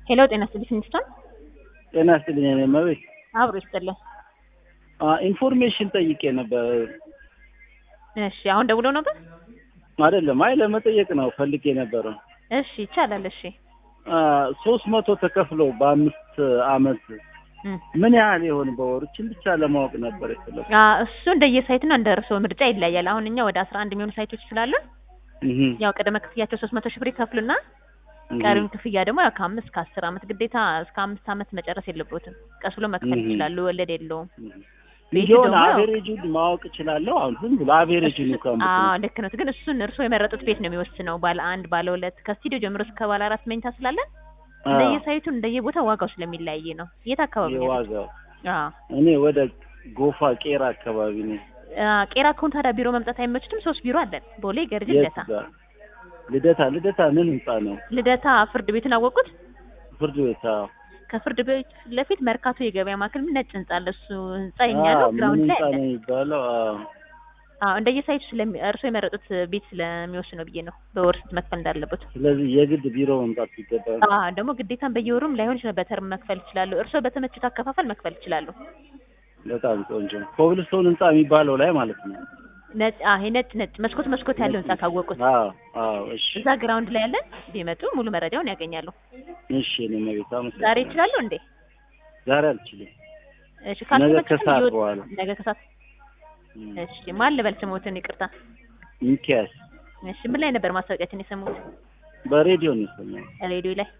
ሄሎ ጤና ይስጥልኝ ሚኒስትር ጤና ይስጥልኝ የኔ እመቤት። አብሮ ይስጥልኝ። ኢንፎርሜሽን ጠይቄ ነበር። እሺ አሁን ደውለው ነበር? አይደለም፣ አይ ለመጠየቅ ነው ፈልጌ ነበረው። እሺ ይቻላል። እሺ ሶስት መቶ ተከፍሎ በአምስት አመት እም። ምን ያህል ይሆን በወር? እችን ብቻ ለማወቅ ነበር የፈለኩት። አ እሱ እንደየሳይትና እንደ እርስዎ ምርጫ ይለያል። አሁን እኛ ወደ አስራ አንድ የሚሆኑ ሳይቶች ስላሉን እህ ያው ቅድመ ክፍያቸው ሶስት መቶ ሺህ ብር ይከፍሉና እህ ቀሪውን ክፍያ ደግሞ ያው ከአምስት ከአስር አመት ግዴታ እስከ አምስት አመት መጨረስ የለቦትም። ቀስ ብሎ መክፈል እህ ይችላሉ። ወለድ የለውም። ሚሊዮን ደግሞ ያው- አቬሬጁን ማወቅ እችላለሁ። አሁን ዝም ብሎ አቬሬጁን እሱ- እንኳን አዎ ልክ ነው። ግን እሱን እርስዎ የመረጡት ቤት ነው የሚወስነው። ባለ አንድ ባለ ሁለት ከስቱዲዮ ጀምሮ እስከ ባለ አራት መኝታ ስላለን እንደየሳይቱ እንደየቦታው ዋጋው ስለሚለያይ ነው። የት አካባቢ ነው? ያሉት? የዋጋው አዎ እኔ ወደ ጎፋ ቄራ አካባቢ ነኝ። አ፣ ቄራ ከሆነ ታዲያ ቢሮ መምጣት አይመችትም? ሶስት ቢሮ አለን። ቦሌ፣ ገርጂ፣ የት ልደታ። ጋር? ልደታ ልደታ ምን ህንጻ ነው? ልደታ ፍርድ ቤትን አወቁት? ፍርድ ቤት አዎ። ከፍርድ ቤት ፊት ለፊት መርካቶ የገበያ ማዕከል ነጭ ህንጻ አለ። እሱ ህንጻ የኛ አዎ፣ ነው። ምን ግራውንድ ላይ ህንጻ አለ። ነው የሚባለው? አዎ። አዎ እንደየሳይቱ ስለሚ እርስዎ የመረጡት ቤት ስለሚወስነው ብዬ ነው በወር ስንት መክፈል እንዳለበት። ስለዚህ የግድ ቢሮ መምጣት ይገባል። አዎ ደግሞ ግዴታም በየወሩም ላይሆን ይችላል። በተርም መክፈል ይችላሉ። እርስዎ በተመቹት አከፋፈል መክፈል ይችላሉ። በጣም ቆንጆ። ኮብልስቶን ህንጻ የሚባለው ላይ ማለት ነው። ነጭ አዎ ይሄ ነጭ ነጭ መስኮት መስኮት ያለው ህንጻ ካወቁት አዎ አዎ። እሺ እዛ ግራውንድ ላይ ያለን ቢመጡ ሙሉ መረጃውን ያገኛሉ። እሺ። እኔ መቤት ዛሬ አመሰግናለሁ። ይችላሉ እንዴ? ዛሬ አልችልም። እሺ ካልተመቸኝ ከሰዓት ይወጥ- በኋላ። ነገ ከሰዓት እም። እሺ ማን ልበል ስሞትን? ይቅርታ። ሚኪያስ እሺ ምን ላይ ነበር ማስታወቂያችን የሰሙት? በሬዲዮ ነው የሰማሁት። ሬዲዮ ላይ